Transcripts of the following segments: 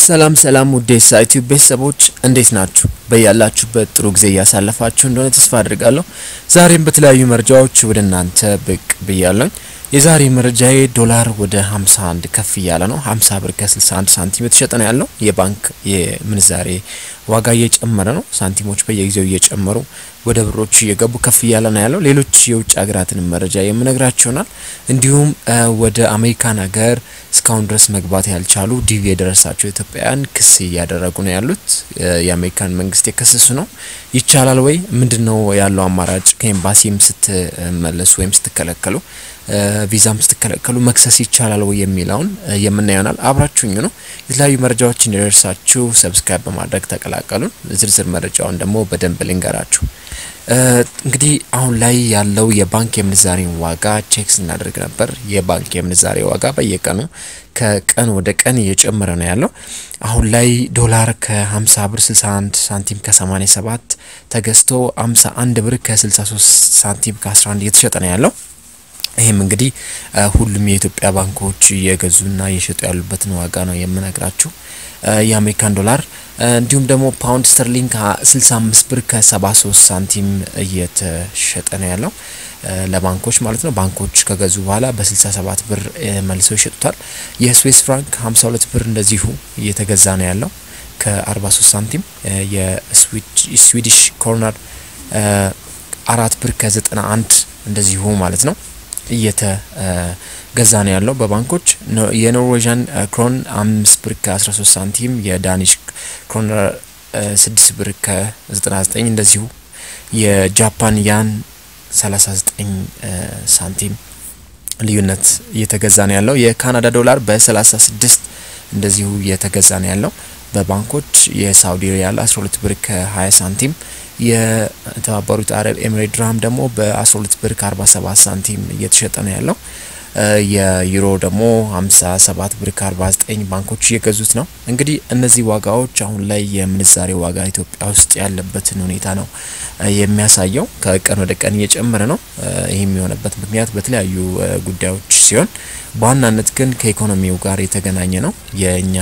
ሰላም ሰላም ውዴ ሳይቲዩብ ቤተሰቦች እንዴት ናችሁ? በያላችሁበት ጥሩ ጊዜ እያሳለፋችሁ እንደሆነ ተስፋ አድርጋለሁ። ዛሬም በተለያዩ መረጃዎች ወደ እናንተ ብቅ ብያለሁኝ። የዛሬ መረጃዬ ዶላር ወደ 51 ከፍ እያለ ነው። 50 ብር ከ61 ሳንቲም የተሸጠ ነው ያለው። የባንክ የምንዛሬ ዋጋ እየጨመረ ነው። ሳንቲሞች በየጊዜው እየጨመሩ ወደ ብሮች እየገቡ ከፍ እያለ ነው ያለው። ሌሎች የውጭ ሀገራትን መረጃ የምነግራችሁ ይሆናል። እንዲሁም ወደ አሜሪካን ሀገር እስካሁን ድረስ መግባት ያልቻሉ ዲቪ የደረሳቸው ኢትዮጵያውያን ክስ እያደረጉ ነው ያሉት። የአሜሪካን መንግስት የከሰሱ ነው። ይቻላል ወይ? ምንድን ነው ያለው አማራጭ? ከኤምባሲም ስትመለሱ ወይም ስትከለከሉ ቪዛም ስትከለከሉ መክሰስ ይቻላል ወይ የሚለውን የምናየው ይሆናል። አብራችሁኝ ነው። የተለያዩ መረጃዎች እንዲደርሳችሁ ሰብስክራይብ በማድረግ ተቀላቀሉን። ዝርዝር መረጃውን ደግሞ በደንብ ልንገራችሁ። እንግዲህ አሁን ላይ ያለው የባንክ የምንዛሬ ዋጋ ቼክ ስናደርግ ነበር። የባንክ የምንዛሬ ዋጋ በየቀኑ ከቀን ወደ ቀን እየጨመረ ነው ያለው። አሁን ላይ ዶላር ከ50 ብር 61 ሳንቲም ከ87 ተገዝቶ 51 ብር ከ63 ሳንቲም ከ11 እየተሸጠ ነው ያለው። ይህም እንግዲህ ሁሉም የኢትዮጵያ ባንኮች እየገዙና እየሸጡ ያሉበትን ዋጋ ነው የምነግራችሁ። የአሜሪካን ዶላር እንዲሁም ደግሞ ፓውንድ ስተርሊንግ 65 ብር ከ73 ሳንቲም እየተሸጠ ነው ያለው ለባንኮች ማለት ነው። ባንኮች ከገዙ በኋላ በ67 ብር መልሰው ይሸጡታል። የስዊስ ፍራንክ 52 ብር እንደዚሁ እየተገዛ ነው ያለው ከ43 ሳንቲም። የስዊዲሽ ኮርነር አራት ብር ከ91 እንደዚሁ ማለት ነው እየተገዛ ነው ያለው በባንኮች። የኖርዌዥን ክሮን አምስት ብር ከ13 ሳንቲም፣ የዳኒሽ ክሮነር ስድስት ብር ከ99 እንደዚሁ፣ የጃፓን ያን 39 ሳንቲም ልዩነት እየተገዛ ነው ያለው። የካናዳ ዶላር በ36 እንደዚሁ እየተገዛ ነው ያለው በባንኮች። የሳውዲ ሪያል 12 ብር ከ20 ሳንቲም የተባበሩት አረብ ኤምሬት ድርሃም ደግሞ በ12 ብር ከ47 ሳንቲም እየተሸጠ ነው ያለው። የዩሮ ደግሞ 57 ብር ከ49 ባንኮች እየገዙት ነው። እንግዲህ እነዚህ ዋጋዎች አሁን ላይ የምንዛሬ ዋጋ ኢትዮጵያ ውስጥ ያለበትን ሁኔታ ነው የሚያሳየው። ከቀን ወደ ቀን እየጨመረ ነው። ይህ የሚሆነበት ምክንያት በተለያዩ ጉዳዮች ሲሆን በዋናነት ግን ከኢኮኖሚው ጋር የተገናኘ ነው። የእኛ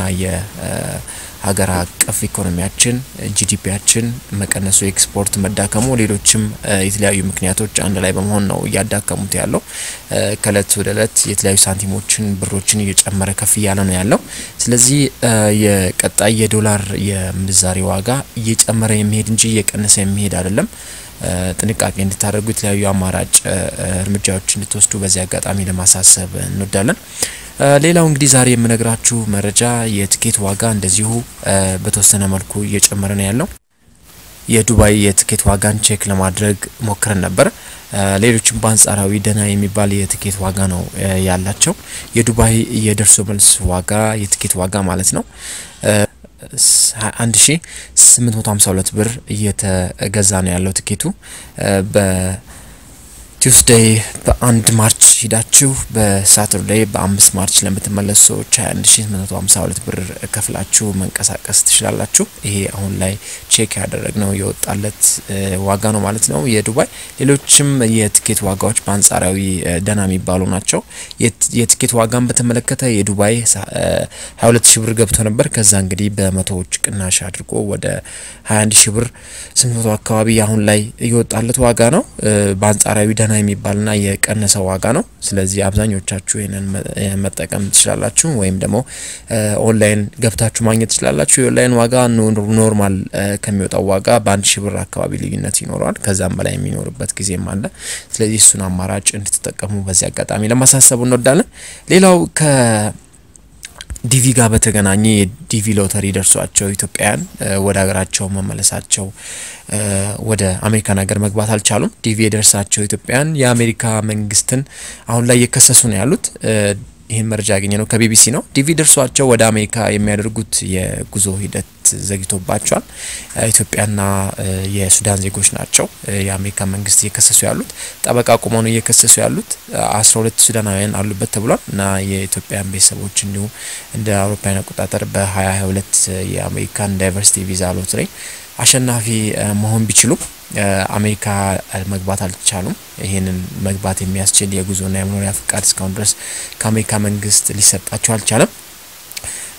ሀገር አቀፍ ኢኮኖሚያችን ጂዲፒያችን መቀነሱ፣ ኤክስፖርት መዳከሙ፣ ሌሎችም የተለያዩ ምክንያቶች አንድ ላይ በመሆን ነው እያዳከሙት ያለው። ከእለት ወደ እለት የተለያዩ ሳንቲሞችን ብሮችን እየጨመረ ከፍ እያለ ነው ያለው። ስለዚህ የቀጣይ የዶላር የምንዛሬ ዋጋ እየጨመረ የሚሄድ እንጂ እየቀነሰ የሚሄድ አይደለም። ጥንቃቄ እንድታደርጉ የተለያዩ አማራጭ እርምጃዎች እንድትወስዱ በዚህ አጋጣሚ ለማሳሰብ እንወዳለን። ሌላው እንግዲህ ዛሬ የምነግራችሁ መረጃ የትኬት ዋጋ እንደዚሁ በተወሰነ መልኩ እየጨመረ ነው ያለው። የዱባይ የትኬት ዋጋን ቼክ ለማድረግ ሞክረን ነበር። ሌሎችም በአንጻራዊ ደህና የሚባል የትኬት ዋጋ ነው ያላቸው። የዱባይ የደርሶ መልስ ዋጋ የትኬት ዋጋ ማለት ነው 1852 ብር እየተገዛ ነው ያለው ትኬቱ በ ቲውስዴይ በአንድ ማርች ሂዳችሁ በሳተርዴይ በአምስት ማርች ለምትመለሱ ሰዎች 21852 ብር ከፍላችሁ መንቀሳቀስ ትችላላችሁ። ይሄ አሁን ላይ ቼክ ያደረግነው የወጣለት ዋጋ ነው ማለት ነው የዱባይ። ሌሎችም የትኬት ዋጋዎች በአንጻራዊ ደህና የሚባሉ ናቸው። የትኬት ዋጋን በተመለከተ የዱባይ 22 ሺ ብር ገብቶ ነበር። ከዛ እንግዲህ በመቶዎች ቅናሽ አድርጎ ወደ 21 ሺ ብር 800 አካባቢ አሁን ላይ እየወጣለት ዋጋ ነው። በአንጻራዊ ደህና የሚባልና የቀነሰ ዋጋ ነው። ስለዚህ አብዛኞቻችሁ ይህንን መጠቀም ትችላላችሁ፣ ወይም ደግሞ ኦንላይን ገብታችሁ ማግኘት ትችላላችሁ። የኦንላይን ዋጋ ኖርማል ከሚወጣው ዋጋ በአንድ ሺ ብር አካባቢ ልዩነት ይኖረዋል። ከዛም በላይ የሚኖርበት ጊዜም አለ። ስለዚህ እሱን አማራጭ እንድትጠቀሙ በዚህ አጋጣሚ ለማሳሰቡ እንወዳለን። ሌላው ከ ዲቪ ጋር በተገናኘ የዲቪ ሎተሪ ደርሷቸው ኢትዮጵያውያን ወደ ሀገራቸው መመለሳቸው ወደ አሜሪካን ሀገር መግባት አልቻሉም። ዲቪ የደርሳቸው ኢትዮጵያውያን የአሜሪካ መንግስትን አሁን ላይ እየከሰሱ ነው ያሉት። ይህን መረጃ ያገኘ ነው ከቢቢሲ ነው። ዲቪ ደርሷቸው ወደ አሜሪካ የሚያደርጉት የጉዞ ሂደት ዘግቶባቸዋል። ኢትዮጵያና የሱዳን ዜጎች ናቸው የአሜሪካ መንግስት እየከሰሱ ያሉት። ጠበቃ ቁመው ነው እየከሰሱ ያሉት። አስራ ሁለት ሱዳናውያን አሉበት ተብሏል እና የኢትዮጵያን ቤተሰቦች እንዲሁም እንደ አውሮፓውያን አቆጣጠር በሀያ ሀያ ሁለት የአሜሪካን ዳይቨርሲቲ ቪዛ ሎተሪ አሸናፊ መሆን ቢችሉም አሜሪካ መግባት አልቻሉም። ይህንን መግባት የሚያስችል የጉዞና የመኖሪያ ፍቃድ እስካሁን ድረስ ከአሜሪካ መንግስት ሊሰጣቸው አልቻለም።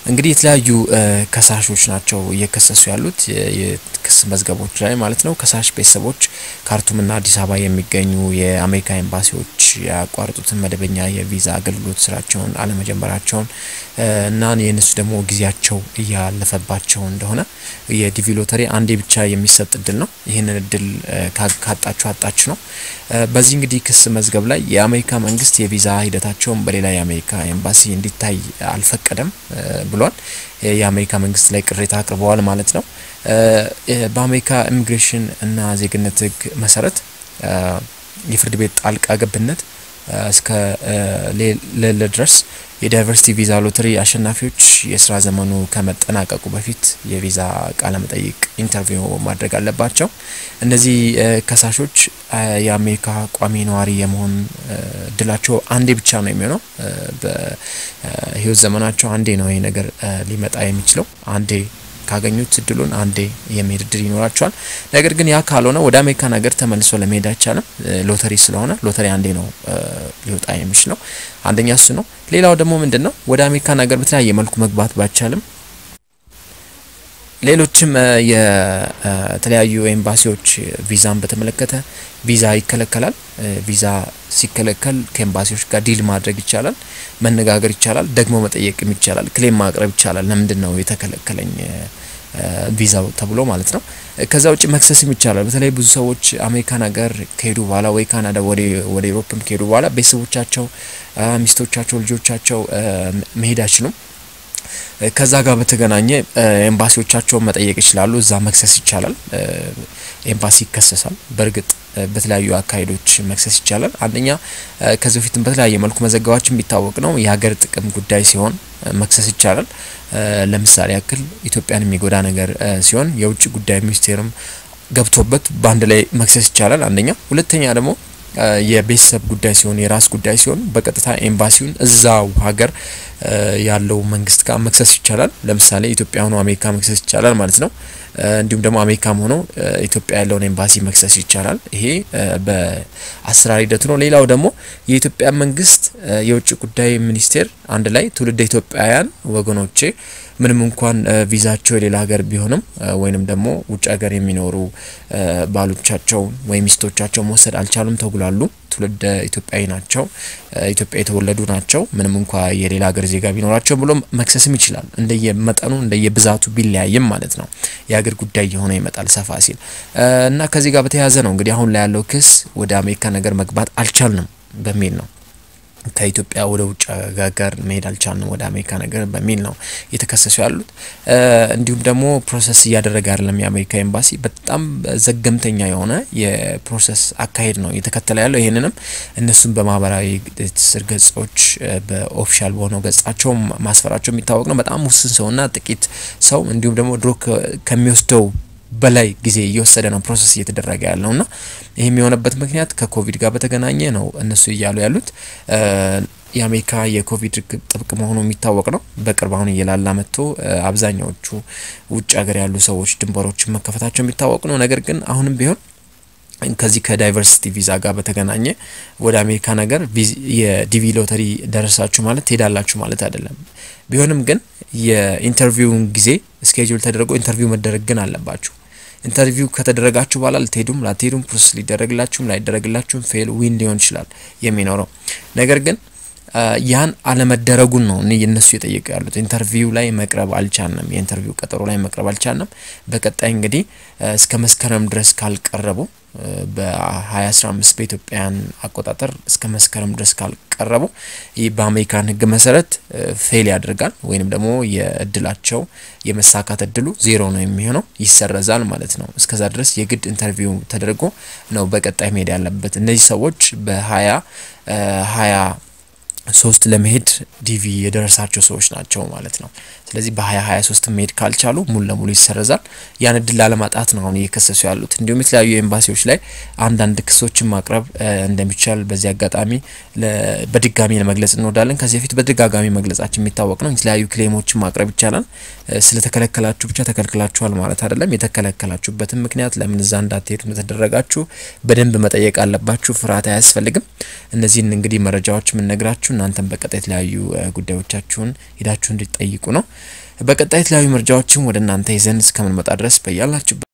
እንግዲህ የተለያዩ ከሳሾች ናቸው እየከሰሱ ያሉት የክስ መዝገቦች ላይ ማለት ነው። ከሳሽ ቤተሰቦች ካርቱምና አዲስ አበባ የሚገኙ የአሜሪካ ኤምባሲዎች ያቋረጡትን መደበኛ የቪዛ አገልግሎት ስራቸውን አለመጀመራቸውን እና የእነሱ ደግሞ ጊዜያቸው እያለፈባቸው እንደሆነ የዲቪ ሎተሪ አንዴ ብቻ የሚሰጥ እድል ነው። ይህንን እድል ካጣችሁ አጣችሁ ነው። በዚህ እንግዲህ ክስ መዝገብ ላይ የአሜሪካ መንግስት የቪዛ ሂደታቸውን በሌላ የአሜሪካ ኤምባሲ እንዲታይ አልፈቀደም ብሏል። የአሜሪካ መንግስት ላይ ቅሬታ አቅርበዋል ማለት ነው። በአሜሪካ ኢሚግሬሽን እና ዜግነት ህግ መሰረት የፍርድ ቤት ጣልቃ ገብነት እስከ ሌለ ድረስ የዳይቨርሲቲ ቪዛ ሎተሪ አሸናፊዎች የስራ ዘመኑ ከመጠናቀቁ በፊት የቪዛ ቃለ መጠይቅ ኢንተርቪው ማድረግ አለባቸው። እነዚህ ከሳሾች የአሜሪካ ቋሚ ነዋሪ የመሆን እድላቸው አንዴ ብቻ ነው የሚሆነው። በህይወት ዘመናቸው አንዴ ነው ይሄ ነገር ሊመጣ የሚችለው አንዴ ካገኙት እድሉን አንዴ የሚሄድ እድል ይኖራቸዋል። ነገር ግን ያ ካልሆነ ወደ አሜሪካን ሀገር ተመልሶ ለመሄድ አይቻልም። ሎተሪ ስለሆነ ሎተሪ አንዴ ነው ሊወጣ የሚችለው። አንደኛ እሱ ነው። ሌላው ደግሞ ምንድን ነው ወደ አሜሪካን ሀገር በተለያየ መልኩ መግባት ባይቻልም ሌሎችም የተለያዩ ኤምባሲዎች ቪዛን በተመለከተ ቪዛ ይከለከላል። ቪዛ ሲከለከል ከኤምባሲዎች ጋር ዲል ማድረግ ይቻላል፣ መነጋገር ይቻላል፣ ደግሞ መጠየቅም ይቻላል፣ ክሌም ማቅረብ ይቻላል። ለምንድን ነው የተከለከለኝ ቪዛው ተብሎ ማለት ነው። ከዛ ውጭ መክሰስም ይቻላል። በተለይ ብዙ ሰዎች አሜሪካን ሀገር ከሄዱ በኋላ ወይ ካናዳ ወደ ኢሮፕም ከሄዱ በኋላ ቤተሰቦቻቸው፣ ሚስቶቻቸው፣ ልጆቻቸው መሄድ አይችሉም። ከዛ ጋር በተገናኘ ኤምባሲዎቻቸውን መጠየቅ ይችላሉ። እዛ መክሰስ ይቻላል። ኤምባሲ ይከሰሳል። በእርግጥ በተለያዩ አካሄዶች መክሰስ ይቻላል። አንደኛ ከዚህ በፊትም በተለያየ መልኩ መዘገባችን የሚታወቅ ነው። የሀገር ጥቅም ጉዳይ ሲሆን መክሰስ ይቻላል። ለምሳሌ ያክል ኢትዮጵያን የሚጎዳ ነገር ሲሆን የውጭ ጉዳይ ሚኒስቴርም ገብቶበት በአንድ ላይ መክሰስ ይቻላል። አንደኛ። ሁለተኛ ደግሞ የቤተሰብ ጉዳይ ሲሆን የራስ ጉዳይ ሲሆን በቀጥታ ኤምባሲውን እዛው ሀገር ያለው መንግስት ጋር መክሰስ ይቻላል። ለምሳሌ ኢትዮጵያ ሆኖ አሜሪካ መክሰስ ይቻላል ማለት ነው። እንዲሁም ደግሞ አሜሪካም ሆኖ ኢትዮጵያ ያለውን ኤምባሲ መክሰስ ይቻላል። ይሄ በአሰራር ሂደቱ ነው። ሌላው ደግሞ የኢትዮጵያ መንግስት የውጭ ጉዳይ ሚኒስቴር አንድ ላይ ትውልደ ኢትዮጵያውያን ወገኖቼ ምንም እንኳን ቪዛቸው የሌላ ሀገር ቢሆንም ወይንም ደግሞ ውጭ ሀገር የሚኖሩ ባሎቻቸው ወይም ሚስቶቻቸው መውሰድ አልቻሉም ተጉላሉ። ትውልደ ኢትዮጵያዊ ናቸው፣ ኢትዮጵያ የተወለዱ ናቸው። ምንም እንኳ የሌላ ሀገር ዜጋ ቢኖራቸው ብሎ መክሰስም ይችላል። እንደየመጠኑ እንደየብዛቱ ቢለያይም ማለት ነው። የሀገር ጉዳይ የሆነ ይመጣል ሰፋ ሲል እና ከዚህ ጋር በተያያዘ ነው እንግዲህ አሁን ላይ ያለው ክስ ወደ አሜሪካ ነገር መግባት አልቻልንም በሚል ነው ከኢትዮጵያ ወደ ውጭ ጋር መሄድ አልቻልንም ወደ አሜሪካ ነገር በሚል ነው እየተከሰሱ ያሉት። እንዲሁም ደግሞ ፕሮሰስ እያደረገ አይደለም የአሜሪካ ኤምባሲ በጣም ዘገምተኛ የሆነ የፕሮሰስ አካሄድ ነው እየተከተለ ያለው። ይህንንም እነሱም በማህበራዊ ትስስር ገጾች በኦፊሻል በሆነው ገጻቸው ማስፈራቸው የሚታወቅ ነው። በጣም ውስን ሰውና ጥቂት ሰው እንዲሁም ደግሞ ድሮ ከሚወስደው በላይ ጊዜ እየወሰደ ነው ፕሮሰስ እየተደረገ ያለው እና ይህም የሆነበት ምክንያት ከኮቪድ ጋር በተገናኘ ነው እነሱ እያሉ ያሉት። የአሜሪካ የኮቪድ ጥብቅ መሆኑ የሚታወቅ ነው። በቅርብ አሁን እየላላ መጥቶ አብዛኛዎቹ ውጭ ሀገር ያሉ ሰዎች ድንበሮችን መከፈታቸው የሚታወቅ ነው። ነገር ግን አሁንም ቢሆን ከዚህ ከዳይቨርሲቲ ቪዛ ጋር በተገናኘ ወደ አሜሪካ ነገር የዲቪ ሎተሪ ደረሳችሁ ማለት ትሄዳላችሁ ማለት አይደለም። ቢሆንም ግን የኢንተርቪውን ጊዜ ስኬጁል ተደርጎ ኢንተርቪው መደረግ ግን አለባችሁ። ኢንተርቪው ከተደረጋችሁ በኋላ ልትሄዱም ላትሄዱም ፕሮሰስ ሊደረግላችሁም ላይደረግላችሁም ፌል ዊን ሊሆን ይችላል የሚኖረው ነገር ግን ያን አለመደረጉን ነው እነሱ የጠየቁ ያሉት። ኢንተርቪው ላይ መቅረብ አልቻልንም፣ የኢንተርቪው ቀጠሮ ላይ መቅረብ አልቻልንም። በቀጣይ እንግዲህ እስከ መስከረም ድረስ ካልቀረቡ በ2015 በኢትዮጵያን አቆጣጠር እስከ መስከረም ድረስ ካልቀረቡ ይህ በአሜሪካን ሕግ መሰረት ፌል ያደርጋል ወይንም ደግሞ የእድላቸው የመሳካት እድሉ ዜሮ ነው የሚሆነው፣ ይሰረዛል ማለት ነው። እስከዛ ድረስ የግድ ኢንተርቪው ተደርጎ ነው በቀጣይ መሄድ ያለበት። እነዚህ ሰዎች በሀያ ሀያ ሶስት ለመሄድ ዲቪ የደረሳቸው ሰዎች ናቸው ማለት ነው። ስለዚህ በሀያ ሀያ ሶስት መሄድ ካልቻሉ ሙሉ ለሙሉ ይሰረዛል። ያን እድል ላለማጣት ነው አሁን እየከሰሱ ያሉት። እንዲሁም የተለያዩ ኤምባሲዎች ላይ አንዳንድ ክሶችን ማቅረብ እንደሚቻል በዚህ አጋጣሚ በድጋሚ ለመግለጽ እንወዳለን። ከዚህ በፊት በደጋጋሚ መግለጻችን የሚታወቅ ነው። የተለያዩ ክሌሞችን ማቅረብ ይቻላል። ስለተከለከላችሁ ብቻ ተከልክላችኋል ማለት አይደለም። የተከለከላችሁበትን ምክንያት ለምን እዛ እንዳትሄዱ እንደተደረጋችሁ በደንብ መጠየቅ አለባችሁ። ፍርሃት አያስፈልግም። እነዚህን እንግዲህ መረጃዎች የምንነግራችሁ እናንተም በቀጣይ የተለያዩ ጉዳዮቻችሁን ሄዳችሁ እንድትጠይቁ ነው። በቀጣይ የተለያዩ መረጃዎችም ወደ እናንተ ይዘን እስከምንመጣ ድረስ በያላችሁ